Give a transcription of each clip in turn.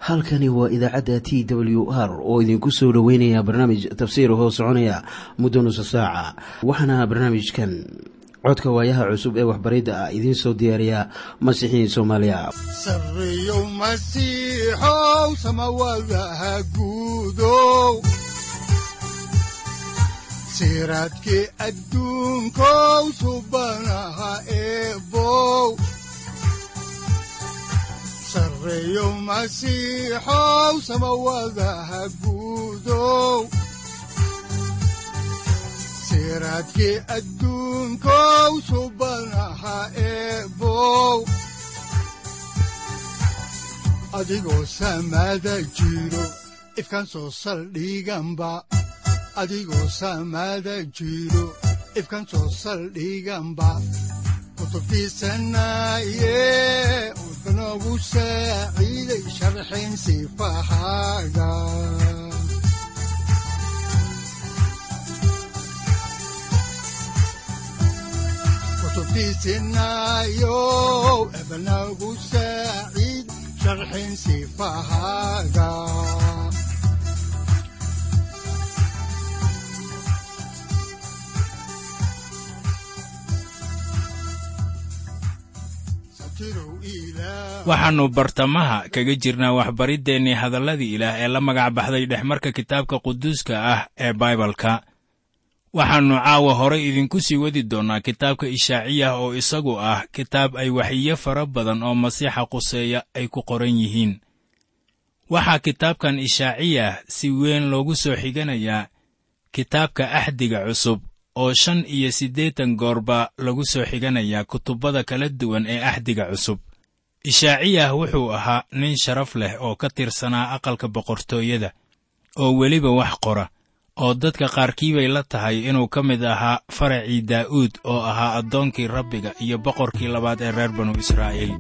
halkani waa idaacadda t w r oo idinku soo dhoweynaya barnaamij tafsiir hoo soconaya muddo nusa saaca waxaana barnaamijkan codka waayaha cusub ee waxbaridda ah idiin soo diyaariya masiixiin soomaaliya sareyow masiixow samawadaha guudow siraadkii adduunkow subanaha eebow sareyow masiixow samawadaha guudow siraadkii adduunkow subanaha eebow adigoo samada jiro ifkaan soo saldhiganba adigoo samada jiro ifkaan soo saldhiganba kutubtiisanaye udanogu saaciiday sharxin sifahaaga kutubtiisinayow ebanagu saaciid sharxin sifahaaga waxaannu bartamaha kaga jirnaa waxbariddeenii hadalladii ilaah ee la magac baxday dhexmarka kitaabka quduuska ah ee baibalka waxaannu caawa horay idinku sii wadi doonnaa kitaabka ishaaciyah oo isagu ah kitaab ay waxiyo fara badan oo masiixa quseeya ay ku qoran yihiin waxaa kitaabkan ishaaciyah si weyn loogu soo xiganayaa kitaabka axdiga cusub oo shan iyo siddeetan goorba lagu soo xiganayaa kutubbada kala duwan ee axdiga cusub ishaaciyah wuxuu ahaa nin sharaf leh oo ka tirsanaa aqalka boqortooyada oo weliba wax qora oo dadka qaarkii bay la tahay inuu ka mid ahaa faracii daa'uud oo ahaa addoonkii rabbiga iyo boqorkii labaad ee reer banu israa'iil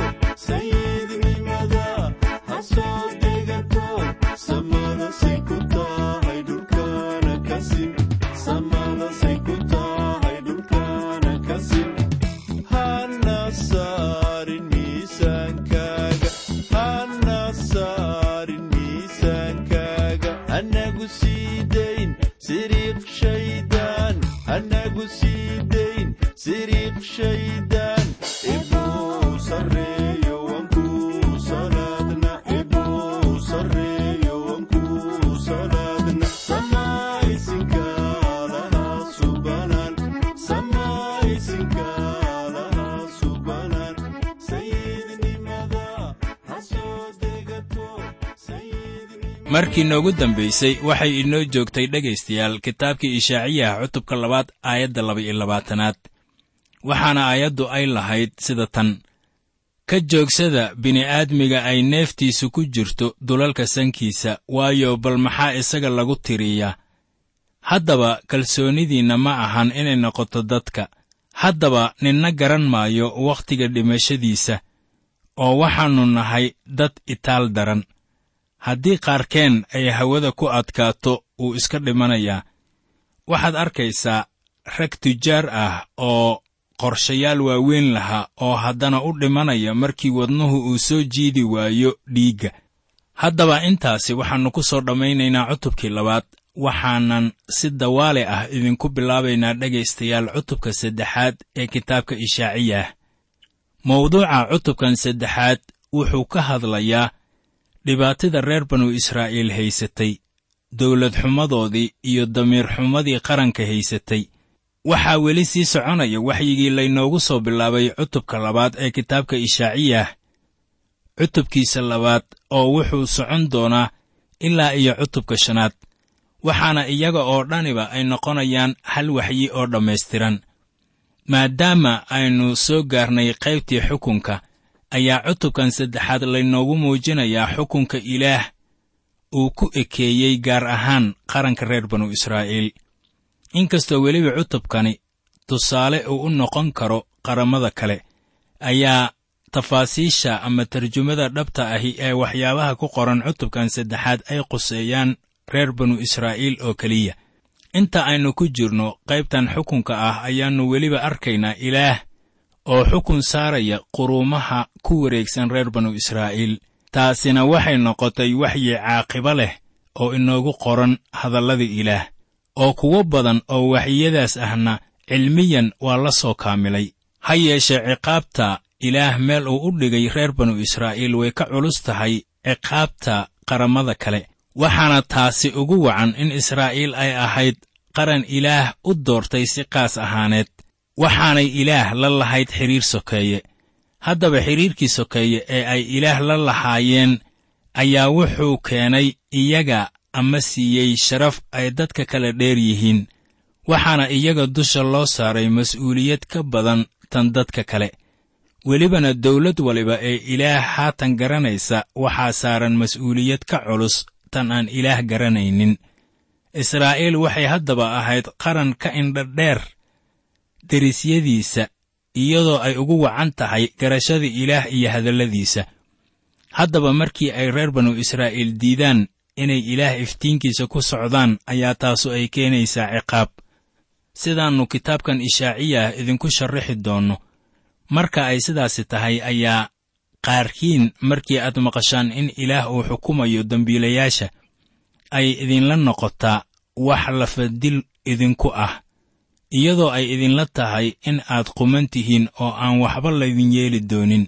Say markii noogu dambaysay waxay inoo joogtay dhegaystayaal kitaabkii ishaaciyaha cutubka labaad aayadda laba-iyo labaatanaad waxaana aayaddu ay lahayd sida tan ka joogsada bini'aadmiga ay neeftiisu ku jirto dulalka sankiisa waayo bal maxaa isaga lagu tiriyaa haddaba kalsoonidiinna ma ahan inay noqoto dadka haddaba ninna garan maayo wakhtiga dhimashadiisa oo waxaannu nahay dad itaal daran haddii qaarkeen ay hawada ku adkaato wuu iska dhimanayaa waxaad arkaysaa rag tujaar ah oo qorshayaal waaweyn lahaa oo haddana u dhimanaya markii wadnuhu uu soo jiidi waayo dhiigga haddaba intaasi waxaannu ku soo dhammaynaynaa cutubkii labaad waxaanan si dawaale ah idinku bilaabaynaa dhegaystayaal cutubka saddexaad ee kitaabka ishaaciyah mawduuca cutubkan saddexaad wuxuu ka hadlayaa dhibaatada reer banu israa'iil haysatay dawlad xumadoodii iyo damiir xumadii qaranka haysatay waxaa weli sii soconaya waxyigii laynoogu soo bilaabay cutubka labaad ee kitaabka ishaaciyah cutubkiisa labaad oo wuxuu socon doonaa ilaa iyo cutubka shanaad waxaana iyaga oo dhaniba ay noqonayaan hal waxyi oo dhammaystiran maadaama aynu soo gaarnay qaybtii xukunka ayaa cutubkan saddexaad laynoogu muujinayaa xukunka ilaah uu ku ekeeyey gaar ahaan qaranka reer banu israa'iil inkastoo weliba cutubkani tusaale uu u noqon karo qarammada kale ayaa tafaasiisha ama tarjumada dhabta ahi ee waxyaabaha ku qoran cutubkan saddexaad ay quseeyaan reer banu israa'iil oo keliya inta aynu ku jirno qaybtan xukunka ah ayaannu weliba arkaynaa ilaah oo xukun saaraya quruumaha ku wareegsan reer banu israa'iil taasina waxay noqotay waxyi caaqibo leh oo inoogu qoran hadallada ilaah oo kuwo badan oo waxyiyadaas ahna cilmiyan waa la soo kaamilay ha yeeshee ciqaabta ilaah meel uu u dhigay reer banu israa'iil way ka culus tahay ciqaabta qarammada kale waxaana taasi ugu wacan in israa'iil ay ahayd qaran ilaah u doortay si qaas ahaaneed waxaanay ilaah la lahayd xidhiir sokeeye haddaba xidhiirkii sokeeye ee ay ilaah la lahaayeen ayaa wuxuu keenay iyaga ama siiyey sharaf ay dadka kala dheer yihiin waxaana iyaga dusha loo saaray mas'uuliyad ka badan tan dadka kale welibana dawlad waliba ee ilaah haatan garanaysa waxaa saaran mas'uuliyad ka culus tan aan ilaah garanaynin israa'iil waxay haddaba ahayd qaran ka indhadheer derisyadiisa iyadoo ay ugu wacan tahay garashada ilaah iyo hadalladiisa haddaba markii ay reer banu israa'iil diidaan inay ilaah iftiinkiisa ku socdaan ayaa taasu ay keenaysaa ciqaab sidaannu kitaabkan ishaaciyah idinku sharraxi doonno marka ay sidaasi tahay ayaa qaarkiin markii aad maqashaan in ilaah uu xukumayo dembiilayaasha ay idinla noqotaa wax lafadil idinku ah iyadoo ay idinla tahay in aad quman tihiin oo aan waxba laydin yeeli doonin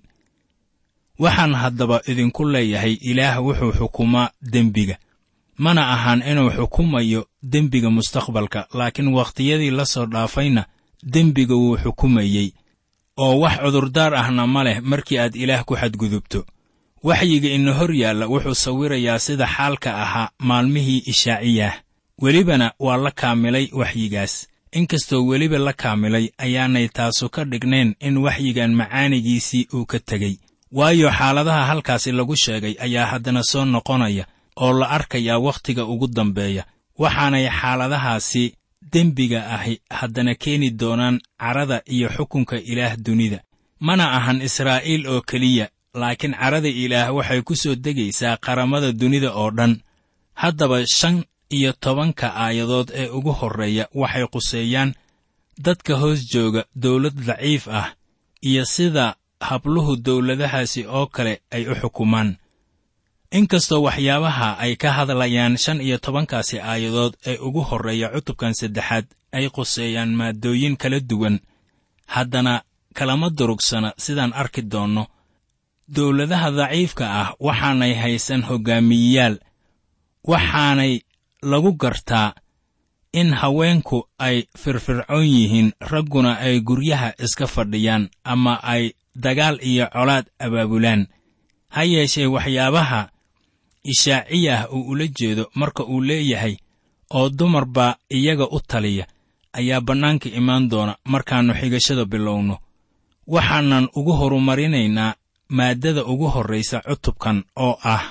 waxaan haddaba idinku leeyahay ilaah wuxuu xukumaa dembiga mana ahan inuu xukumayo dembiga mustaqbalka laakiin wakhtiyadii la soo dhaafayna dembiga wuu xukumayey oo wax cudurdaar ahna ma leh markii aad ilaah ku xadgudubto waxyiga ina hor yaalla wuxuu sawirayaa sida xaalka ahaa maalmihii ishaaciyah welibana waa la kaamilay waxyigaas inkastoo weliba la kaamilay ayaanay taasu ka dhignayn in waxyigan macaanigiisii uu ka tegey waayo xaaladaha halkaasi lagu sheegay ayaa haddana soo noqonaya oo la arkayaa wakhtiga ugu dambeeya waxaanay xaaladahaasi dembiga ahi haddana keeni doonaan carada iyo xukunka ilaah dunida mana ahan israa'iil oo keliya laakiin carada ilaah waxay ku soo degaysaa qaramada dunida oo dhan haddaba shan iyo tobanka aayadood ee ugu horreeya waxay quseeyaan dadka hoos jooga dawlad daciif ah iyo sida habluhu dawladahaasi oo kale ay u xukumaan inkastoo waxyaabaha ay ka hadlayaan shan iyo tobankaasi aayadood ee ugu horreeya cutubkan saddexaad ay quseeyaan maaddooyin kala duwan haddana kalama durugsana sidaan arki doonno dawladaha daciifka ah waxaanay haysan hoggaamiyeyaal waxaanay lagu gartaa in haweenku ay firfircoon yihiin ragguna ay guryaha iska fadhiyaan ama ay dagaal iyo colaad abaabulaan ha yeeshee waxyaabaha ishaaciyah uu ula jeedo marka uu leeyahay oo dumar baa iyaga u taliya ayaa bannaanka imaan doona markaannu xigashada bilowno waxaanan ugu horumarinaynaa maaddada ugu horraysa cutubkan oo ah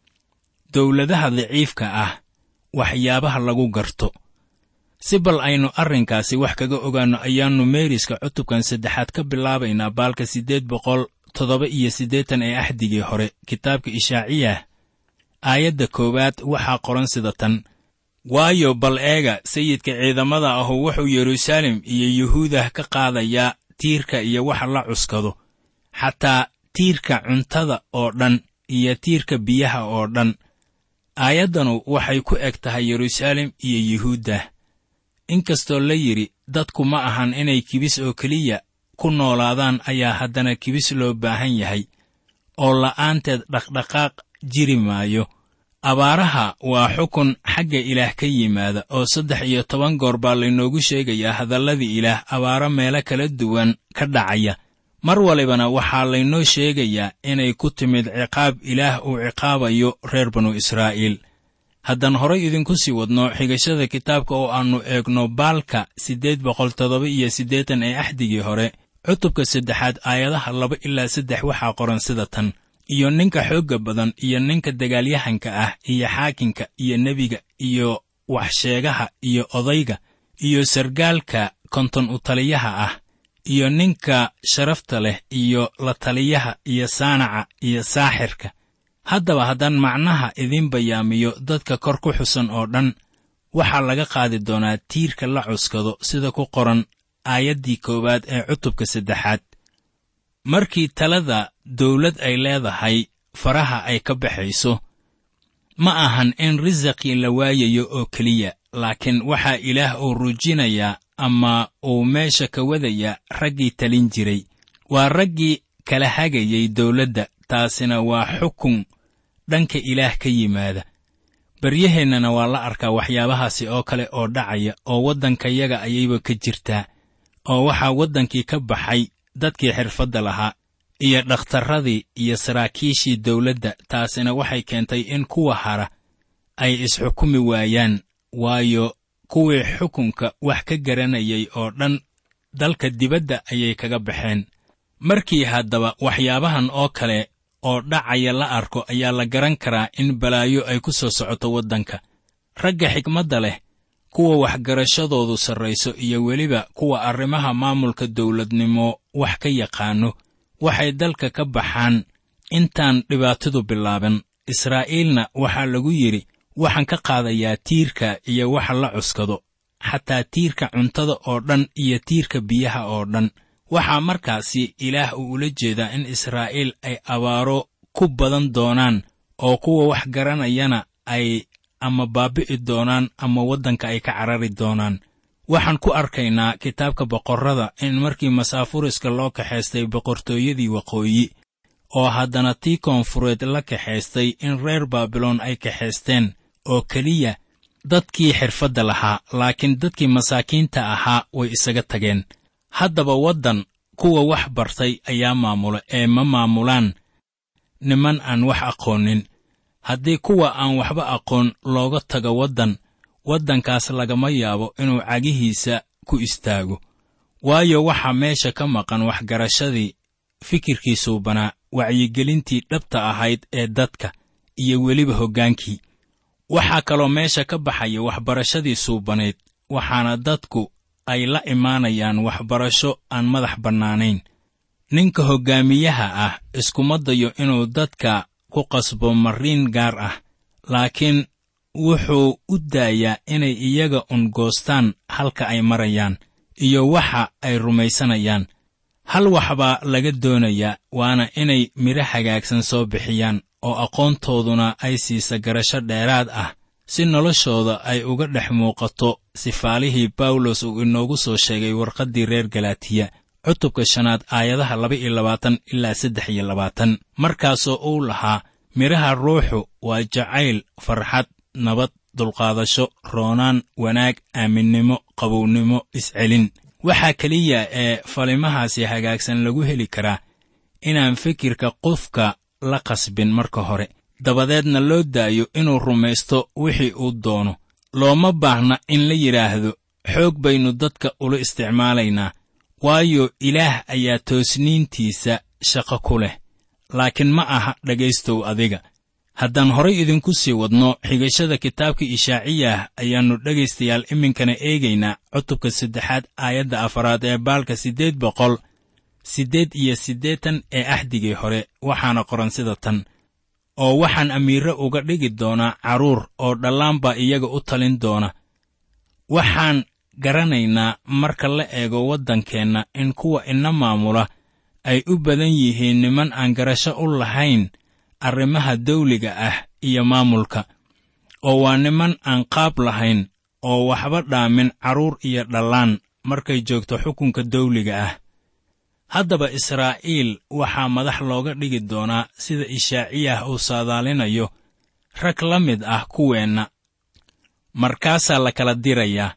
dawladaha daciifka ah waxyaabaha lagu garto si bal aynu arrinkaasi wax kaga ogaanno ayaannu meeriska cutubkan saddexaad ka bilaabaynaa baalka siddeed boqol toddoba iyo siddeetan ee axdigii hore kitaabka ishaaciyah aayadda koowaad waxaa qoran sida tan waayo bal eega sayidka ciidamada ahu wuxuu yeruusaalem iyo yuhuudah ka qaadayaa tiirka iyo waxa la cuskado xataa tiirka cuntada oo dhan iyo tiirka biyaha oo dhan aayaddanu waxay ku eg tahay yeruusaalem iyo yuhuuddah inkastoo la yidhi dadku ma ahan inay kibis oo keliya ku noolaadaan ayaa haddana kibis loo baahan yahay oo la'aanteed dhaqdhaqaaq jiri maayo abaaraha waa xukun xagga ilaah ka yimaada oo saddex iyo toban goor baa laynoogu sheegayaa hadalladii ilaah abaaro meelo kala duwan ka dhacaya mar walibana waxaa laynoo sheegayaa inay ku timid ciqaab ilaah uu ciqaabayo reer banu israa'iil haddaan horay idinku sii wadno xigashada kitaabka oo aannu eegno baalka siddeed boqol toddoba iyo siddeetan ee axdigii hore cutubka saddexaad aayadaha laba ilaa saddex waxaa qoran sida tan iyo ninka xoogga badan iyo ninka dagaalyahanka ah iyo xaakinka iyo nebiga iyo waxsheegaha iyo odayga iyo sargaalka konton u taliyaha ah iyo ninka sharafta leh iyo la taliyaha iyo saanaca iyo saaxirka haddaba haddaan macnaha idiin bayaamiyo dadka kor ku xusan oo dhan waxaa laga qaadi doonaa tiirka la cuskado sida ku qoran aayaddii koowaad ee cutubka saddexaad markii talada dawlad ay leedahay faraha ay ka baxayso ma ahan in risaqii la waayayo oo keliya laakiin waxaa ilaah uu rujinayaa ama uu meesha ka wadayaa raggii talin jiray waa raggii kala hagayay dawladda taasina waa xukun dhanka ilaah ka yimaada baryaheennana waa la arkaa waxyaabahaasi oo kale oo dhacaya oo waddankayaga ayayba ka jirtaa oo waxaa waddankii ka baxay dadkii xirfadda lahaa iyo dhakhtarradii iyo saraakiishii dawladda taasina waxay keentay in kuwa hara ay isxukumi waayaan waayo kuwii xukunka wax ka garanayay oo dhan dalka dibadda ayay kaga baxeen markii haddaba waxyaabahan oo kale oo dhacaya la arko ayaa la garan karaa in balaayo ay ku soo socoto waddanka ragga xigmadda leh kuwa waxgarashadoodu sarrayso iyo weliba kuwa arrimaha maamulka dawladnimo wax ka yaqaanno waxay dalka ka baxaan intaan dhibaatadu bilaaban israa'iilna waxaa lagu yidhi waxaan ka qaadayaa tiirka iyo waxa la cuskado xataa tiirka cuntada oo dhan iyo tiirka biyaha oo dhan waxaa markaasi ilaah uu ula jeedaa in israa'iil ay abaaro ku badan doonaan oo kuwa wax garanayana ay ama baabi'i doonaan ama waddanka ay ka carari doonaan waxaan ku arkaynaa kitaabka boqorrada in markii masaafuriska loo kaxaystay boqortooyadii waqooyi oo haddana tii koonfureed la kaxaystay in reer baabiloon ay kaxaysteen oo keliya dadkii xirfadda lahaa laakiin dadkii masaakiinta ahaa way isaga tageen haddaba waddan kuwa wax bartay ayaa maamula ee ma maamulaan niman aan wax aqoonin haddii kuwa aan waxba aqoon looga tago waddan waddankaas lagama yaabo inuu cagihiisa ku istaago waayo waxaa meesha ka maqan waxgarashadii fikirkii suubanaa wacyigelintii dhabta ahayd ee dadka iyo weliba hoggaankii waxaa kaloo meesha ka baxaya waxbarashadii suubanayd waxaana dadku ay la imaanayaan waxbarasho aan madax bannaanayn ninka hoggaamiyaha ah iskuma dayo inuu dadka ku qasbo marriin gaar ah laakiin wuxuu u daayaa inay iyaga un goostaan halka ay marayaan iyo waxa ay rumaysanayaan hal waxbaa laga doonayaa waana inay midho hagaagsan soo bixiyaan oo aqoontooduna ay siisa garasho dheeraad ah si noloshooda ay uga dhex muuqato sifaalihii bawlos uu inoogu soo sheegay warqaddii reer galaatiya cutubka shanaad aayadaha laba iyo labaatan ilaa saddex iyo labaatan markaasoo uu lahaa midhaha ruuxu waa jacayl farxad nabad dulqaadasho roonaan wanaag aaminnimo qabownimo iscelin waxaa keliya ee falimahaasi hagaagsan lagu heli karaa inaan fikirka qofka la qasbin marka hore dabadeedna loo daayo inuu rumaysto wixii uu doono looma baahna in la yidhaahdo xoog baynu dadka ula isticmaalaynaa waayo ilaah ayaa toosniintiisa shaqo ku leh laakiin ma aha dhegaystow adiga haddaan horay idinku sii wadno xigashada kitaabka ishaaciyah ayaannu dhegaystayaal iminkana eegaynaa cutubka saddexaad aayadda afaraad ee baalka siddeed boqol siddeed iyo siddeetan ee axdigii hore waxaana qoran sida tan oo waxaan amiirre uga dhigi doonaa carruur oo dhallaan baa iyaga u talin doona waxaan garanaynaa marka la eego waddankeenna in kuwa ina maamula ay u badan yihiin niman aan garasho u lahayn arrimaha dawliga ah iyo maamulka oo waa niman aan qaab lahayn oo waxba dhaamin carruur iyo dhallaan markay joogto xukunka dawliga ah haddaba israa'iil waxaa madax looga dhigi doonaa sida ishaaciyah uu saadaalinayo rag la mid ah kuweenna markaasaa la kala dirayaa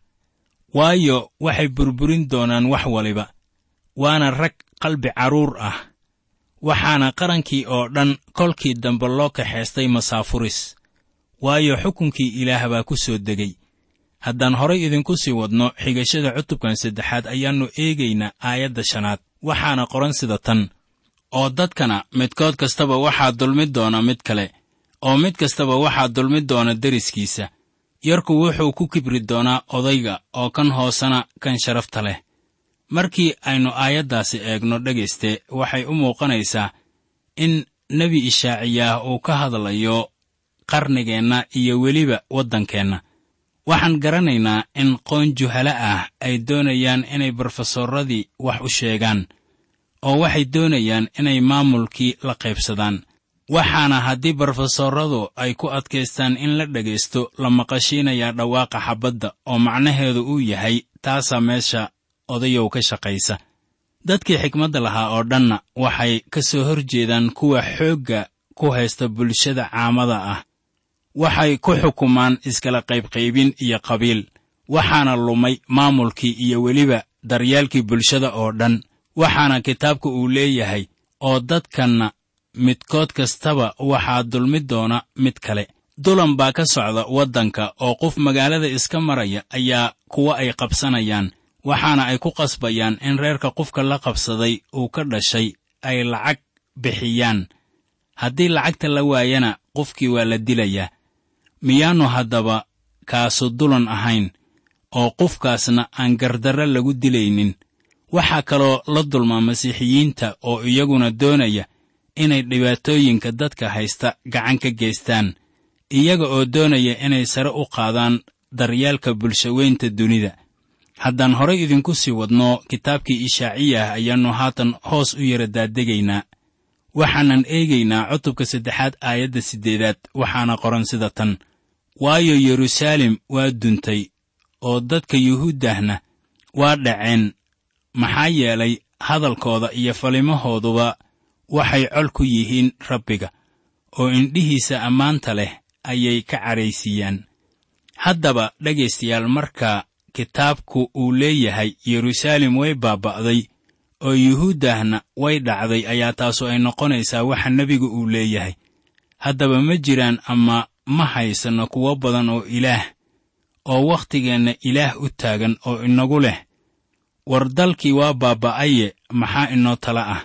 waayo waxay burburin doonaan wax waliba waana rag qalbi carruur ah waxaana qarankii oo dhan kolkii dambe loo kaxaystay masaafuris waayo xukunkii ilaah baa ku soo degay haddaan horay idinku sii wadno xigashada cutubkan saddexaad ayaannu eegaynaa aayadda shanaad waxaana qoran sida tan oo dadkana midkood kastaba waxaa dulmi doona mid kale oo mid kastaba waxaa dulmi doona deriskiisa yarku wuxuu ku kibri doonaa odayga oo kan hoosena kan sharafta leh markii aynu aayaddaasi eegno dhegayste waxay u muuqanaysaa in nebi ishaaciyaah uu ka hadlayo qarnigeenna iyo weliba waddankeenna waxaan garanaynaa in qoon juhala ah ay doonayaan inay brofesoradii wax u sheegaan oo waxay doonayaan inay maamulkii la qaybsadaan waxaana haddii brofesoradu ay ku adkaystaan in la dhegaysto la maqashiinayaa dhawaaqa xabbadda oo macnaheedu uu yahay taasaa meesha odayow ka shaqaysa dadkii xikmadda lahaa oo dhanna waxay ka soo hor jeedaan kuwa xoogga ku haysta bulshada caamada ah waxay ku xukumaan iskala qaybqaybin iyo qabiil waxaana lumay maamulkii iyo weliba daryaalkii bulshada oo dhan waxaana kitaabka uu leeyahay oo dadkanna midkood kastaba waxaa dulmi doona mid kale dulan baa ka socda waddanka oo qof magaalada iska maraya ayaa kuwa ay qabsanayaan waxaana ay ku qasbayaan in reerka qofka la qabsaday uu ka dhashay ay lacag bixiyaan haddii lacagta la waayana qofkii waa la dilayaa miyaannu haddaba kaasu dulan ahayn oo qofkaasna aan gardarre lagu dilaynin waxaa kaloo la dulmaa masiixiyiinta oo iyaguna doonaya inay dhibaatooyinka dadka haysta gacan ka geystaan iyaga oo doonaya inay sare u qaadaan daryaalka bulshaweynta dunida haddaan horay idinku sii wadno kitaabkii ishaaciyah ayaannu haatan hoos u yara daadegaynaa waxaanan eegaynaa cutubka saddexaad aayadda siddeedaad waxaana qoran sida tan waayo yeruusaalem waa duntay oo dadka yuhuuddahna waa dhaceen maxaa yeelay hadalkooda iyo falimahooduba waxay col ku yihiin rabbiga oo indhihiisa ammaanta leh ayay ka cadhaysiiyaan haddaba dhegaystayaal marka kitaabku uu leeyahay yeruusaalem way baaba'day oo yuhuuddahna way dhacday ayaa taasu ay noqonaysaa waxa nebigu uu leeyahay haddaba ma jiraan ama ma haysanno kuwo badan oo ilaah oo wakhtigeenna ilaah u taagan oo inagu leh war dalkii waa baaba'aye maxaa inoo tala ah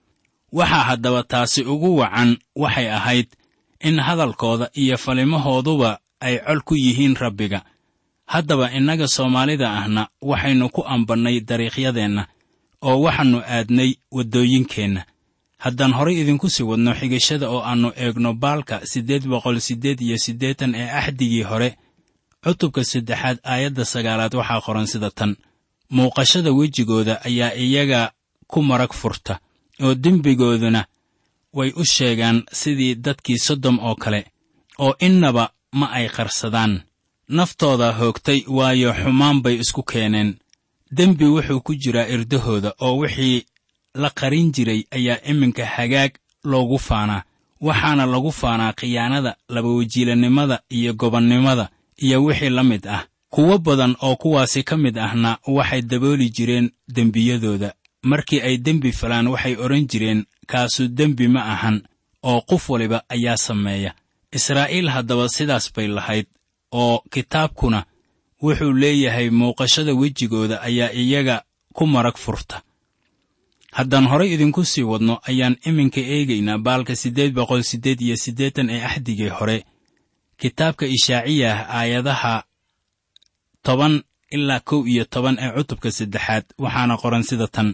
waxaa haddaba taasi ugu wacan waxay ahayd in hadalkooda iyo falimahooduba ay col ku yihiin rabbiga haddaba innaga soomaalida ahna waxaynu ku ambannay dariiqyadeenna oo waxaannu aadnay waddooyinkeenna haddaan horay idinku sii wadno xigashada oo aannu eegno baalka siddeed boqol siddeed iyo siddeetan ee axdigii hore cutubka saddexaad aayadda sagaalaad waxaa qoran sida tan muuqashada wejigooda ayaa iyaga ku marag furta oo dembigooduna way u sheegaan sidii dadkii sodom oo kale oo innaba ma ay qarsadaan naftooda hoogtay waayo xumaan bay isku keeneen dembi wuxuu ku jiraa irdahooda oo wixii la qarin jiray ayaa iminka hagaag loogu faanaa waxaana lagu faanaa khiyaanada labawajiilannimada iyo gobonnimada iyo wixii la mid ah kuwo badan oo kuwaasi ka mid ahna waxay dabooli jireen dembiyadooda markii ay dembi falaan waxay odhan jireen kaasu dembi ma ahan oo qof waliba ayaa sameeya israa'iil haddaba sidaas bay lahayd oo kitaabkuna wuxuu leeyahay muuqashada wejigooda ayaa iyaga ku marag furta haddaan horay idinku sii wadno ayaan iminka eegaynaa baalka siddeed boqol siddeed iyo siddeetan ee axdigii hore kitaabka ishaaciyah aayadaha toban ilaa kow iyo toban ee cutubka saddexaad waxaana qoran sida tan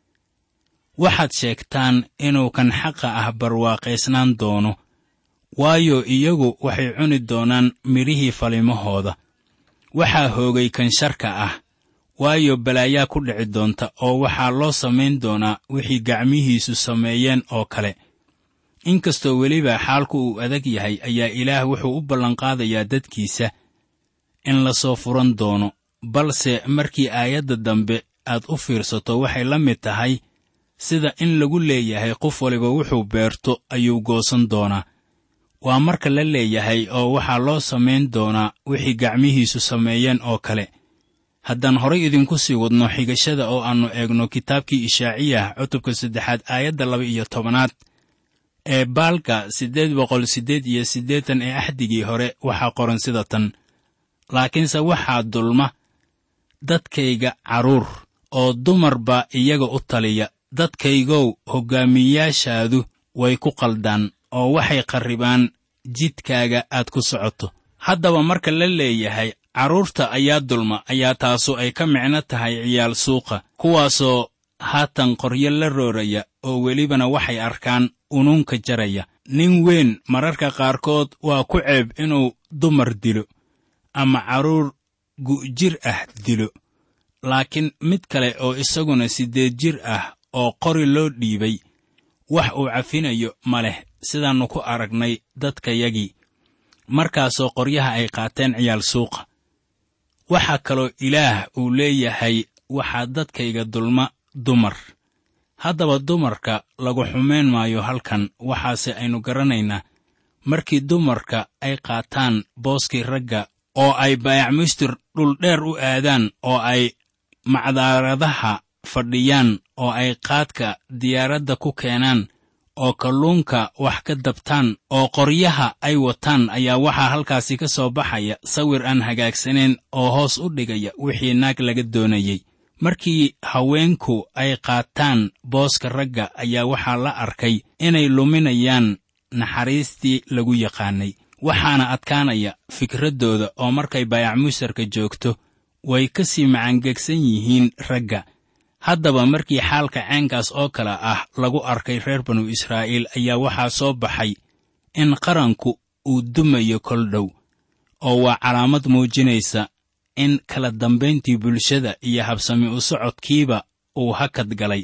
waxaad sheegtaan inuu kan xaqa ah barwaaqaysnaan doono waayo iyagu waxay cuni doonaan midhihii falimahooda waxaa hoogay kan sharka ah waayo balaayaa ku dhici doonta oo waxaa loo samayn doonaa wixii gacmihiisu sameeyeen oo kale inkastoo weliba xaalku uu adag yahay ayaa ilaah wuxuu u ballanqaadayaa dadkiisa in la soo furan doono balse markii aayadda dambe aad u fiirsato waxay la mid tahay sida in lagu leeyahay qof waliba wuxuu beerto ayuu goosan doonaa waa marka la leeyahay oo waxaa loo samayn doonaa wixii gacmihiisu sameeyeen oo kale haddaan horay idinku sii wadno xigashada oo aannu eegno kitaabkii ishaaciyah cutubka saddexaad aayadda laba iyo tobanaad ee baalka siddeed boqol siddeed iyo siddeetan ee axdigii hore waxaa qoran sida tan laakiinse waxaa dulma dadkayga carruur oo dumarba iyaga u taliya dadkaygow hoggaamiyayaashaadu way ku qaldaan oo waxay qarribaan jidkaaga aad ku socoto haddaba marka la leeyahay carruurta ayaa dulma ayaa taasu ay ka micno tahay ciyaal suuqa kuwaasoo haatan qoryo la rooraya oo welibana waxay arkaan unuunka jaraya nin weyn mararka qaarkood waa ku ceeb inuu dumar dilo ama carruur gu'jir ah dilo laakiin mid kale oo isaguna siddeed jir ah oo qori loo dhiibay wax uu cafinayo ma leh sidaannu ku aragnay dadkayagii markaasoo qoryaha ay qaateen ciyaal suuqa waxaa kaloo ilaah uu leeyahay waxaa dadkayga dulma dumar haddaba dumarka lagu xumayn maayo halkan waxaase aynu garanaynaa markii dumarka ay qaataan booskii ragga oo ay baayacmuystir dhuldheer u aadaan oo ay macdaaradaha fadhiyaan oo ay qaadka diyaaradda ku keenaan oo kalluunka wax ka dabtaan oo qoryaha ay wataan ayaa waxaa halkaasi ka soo baxaya sawir aan hagaagsanayn oo hoos u dhigaya wixii naag laga doonayey markii haweenku ay qaataan booska ragga ayaa waxaa la arkay inay luminayaan naxariistii lagu yaqaanay waxaana adkaanaya fikraddooda oo markay baayacmuusarka joogto way ka sii macangegsan yihiin ragga haddaba markii xaalka ceenkaas oo kale ah lagu arkay reer banu israa'iil ayaa waxaa soo baxay in qaranku uu dumayo kol dhow oo waa calaamad muujinaysa in kala dambayntii bulshada iyo habsami u socodkiiba uu hakad galay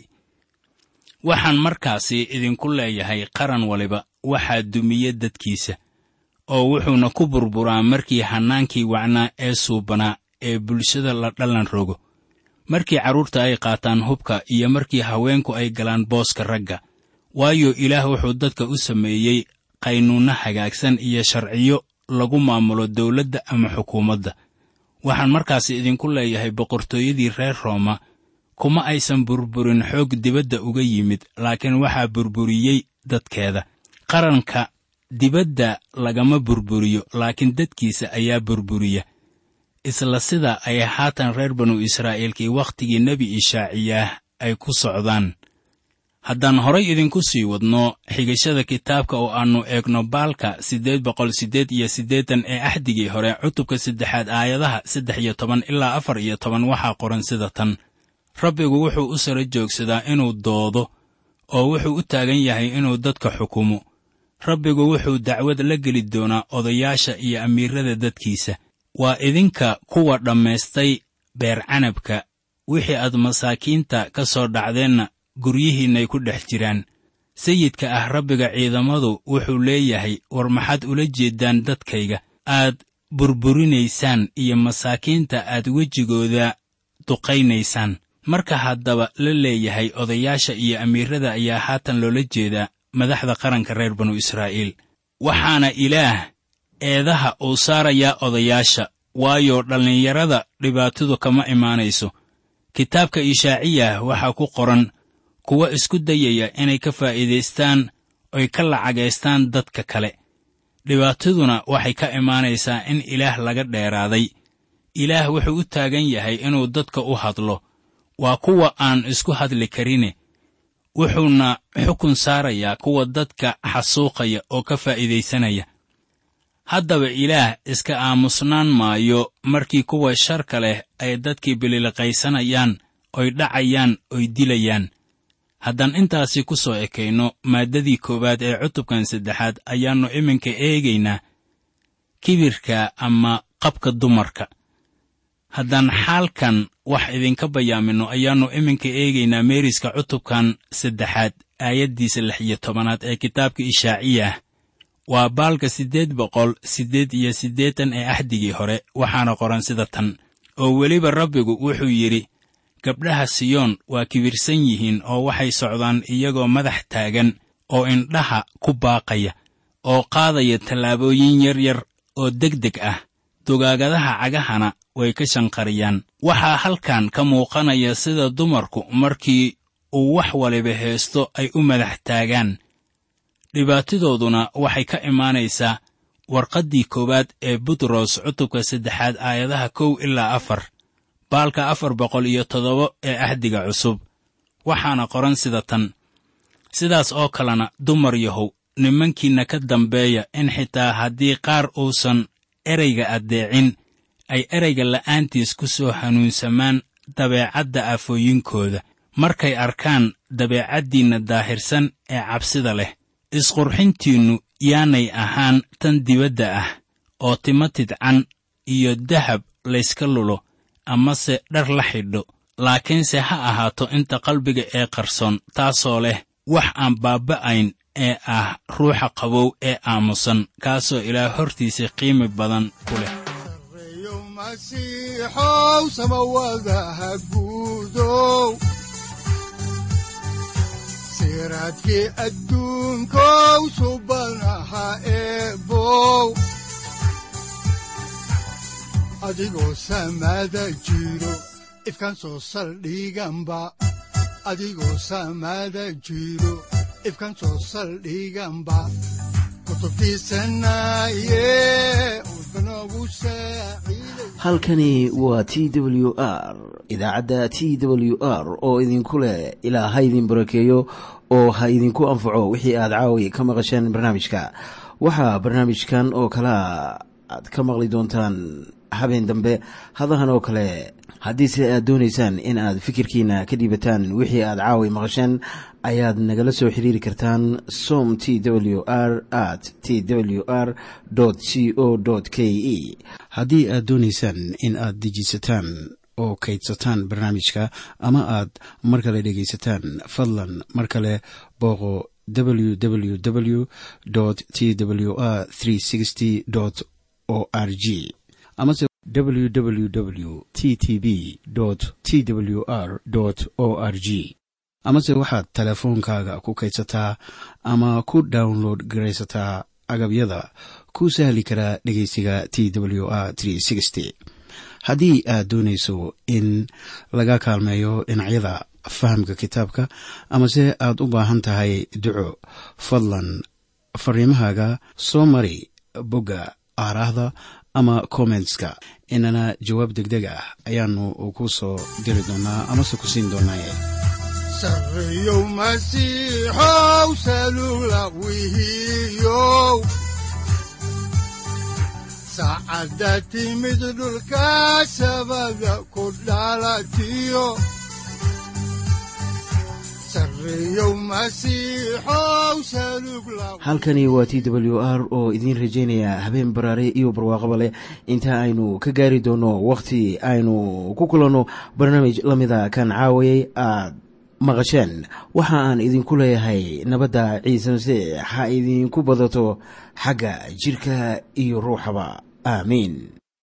waxaan markaasi idinku leeyahay qaran waliba waxaa dumiye dadkiisa oo wuxuuna ku burburaa markii hannaankii wacnaa ee suubanaa ee bulshada la dhallan rogo markii carruurta ay qaataan hubka iyo markii haweenku ay galaan booska ragga waayo ilaah wuxuu dadka u sameeyey qaynuunno hagaagsan iyo sharciyo lagu maamulo dawladda ama xukuumadda waxaan markaas idinku leeyahay boqortooyadii reer rooma kuma aysan burburin xoog dibadda uga yimid laakiin waxaa burburiyey dadkeeda qaranka dibadda lagama burburiyo laakiin dadkiisa ayaa burburiya isla sida ay haatan reer banu israa'iilkii wakhtigii nebi ishaaciyaah ay ku socdaan haddaan horay idinku sii wadno xigashada kitaabka oo aannu eegno baalka siddeed boqol siddeed iyo siddeetan ee axdigii hore cutubka saddexaad aayadaha saddex iyo toban ilaa afar iyo toban waxaa qoran sida tan rabbigu wuxuu u sara joogsadaa inuu doodo oo wuxuu u taagan yahay inuu dadka xukumo rabbigu wuxuu dacwad la geli doonaa odayaasha iyo amiirrada dadkiisa waa idinka kuwa dhammaystay beer canabka wixii aad masaakiinta ka soo dhacdeenna guryihiinnay ku dhex jiraan sayidka ah rabbiga ciidamadu wuxuu leeyahay war maxaad ula jeeddaan dadkayga aad burburinaysaan iyo masaakiinta aad wejigooda duqaynaysaan marka haddaba la leeyahay odayaasha iyo amiirrada ayaa haatan loola jeedaa madaxda qaranka reer banu israa'iil waxaana ilaah eedaha uu saarayaa odayaasha waayo dhallinyarada dhibaatadu kama imaanayso kitaabka ishaaciyah waxaa ku qoran kuwa isku dayaya inay ka faa'iidaystaan oy ka lacagaystaan dadka kale dhibaataduna waxay ka imaanaysaa in ilaah laga dheeraaday ilaah wuxuu u taagan yahay inuu dadka u hadlo waa kuwa aan isku hadli karine wuxuuna xukun saarayaa kuwa dadka xasuuqaya oo ka faa'iidaysanaya haddaba ilaah iska aamusnaan maayo markii kuwa sharka leh ay dadkii bililiqaysanayaan oy dhacayaan oy dilayaan haddaan intaasi ku soo ekayno maaddadii koowaad ee cutubkan saddexaad ayaannu iminka eegaynaa kibirka ama qabka dumarka haddaan xaalkan wax idinka bayaaminno ayaannu iminka eegaynaa meeriska cutubkan saddexaad aayaddiisa lix iyo tobanaad ee kitaabka ishaaciya ah waa baalka siddeed boqol siddeed iyo siddeetan ee axdigii hore waxaana qoran sida tan oo weliba rabbigu wuxuu yidhi gabdhaha siyoon waa kibirsan yihiin oo waxay socdaan iyagoo madax taagan oo indhaha ku baaqaya oo qaadaya tallaabooyin yar yar oo degdeg ah dugaagadaha cagahana way ka shanqariyaan waxaa halkan ka muuqanaya sida dumarku markii uu wax waliba heesto ay u madax taagaan dhibaatadooduna waxay ka imaanaysaa warqaddii koowaad ee butros cutubka saddexaad aayadaha kow ilaa afar baalka afar boqol iyo toddoba ee ahdiga cusub waxaana qoran sida tan sidaas oo kalena dumar yahow nimankiinna ka dambeeya in xitaa haddii qaar uusan ereyga addeecin ay ereyga la'aantiis ku soo hanuunsamaan dabeecadda aafooyinkooda markay arkaan dabeecaddiinna daahirsan ee cabsida leh isqurxintiinnu yaanay ahaan tan dibadda ah oo timo tidcan iyo dahab layska lulo amase dhar la xidho laakiinse ha ahaato inta qalbiga ee qarsoon taasoo leh wax aan baaba'ayn ee ah ruuxa qabow ee aamusan kaasoo ilaah hortiisa qiimi badan ku leh sareeyo masiixow samawadaha guudow siraadkii adduunkow subanaha eebow adigoo samada jiro ifkan soo saldhiganba adigoo samada jiro ifkan soo saldhiganba kutubtiisanaye udbanogu saaciiday halkani waa t w r idaacadda t w r oo idinku leh ilaa ha idin barakeeyo oo ha idinku anfaco wixii aad caawi ka maqasheen barnaamijka waxaa barnaamijkan oo kalea aad ka maqli doontaan habeen dambe hadahan oo kale haddiise aad doonaysaan in aad fikirkiina ka dhiibataan wixii aad caawi maqasheen ayaad nagala soo xiriiri kartaan som t w r at t w r c o k e haddii aad doonaysaan in aad dejiisataan oo kaydsataan barnaamijka ama aad mar kale dhegaysataan fadlan mar kale booqo www t w r o r g amase www t t b t w r o r g amase waxaad teleefoonkaaga ku kaydsataa ama ku download garaysataa agabyada ku sahli karaa dhegeysiga t w r haddii aad doonayso in laga kaalmeeyo dhinacyada fahamka kitaabka amase aad u baahan tahay duco fadlan fariimahaaga soo mari bogga aaraahda ama kommentska inana jawaab degdeg ah ayaanu ku soo diri doonaa amase ku siin doonaaye sareeyow masiixow salula wihiyow saacadda timid dhulka sabada ku dhalatiyo sareeyow masiixow salug la halkani waa t w r oo idiin rajaynaya habeen baraare iyo barwaaqaba leh inta aynu ka gaari doono wakhti aynu ku kulanno barnaamij la mida kan caawayay aad maqasheen waxa aan idinku leeyahay nabadda ciise masiix ha idinku badato xagga jidhka iyo ruuxaba aamiin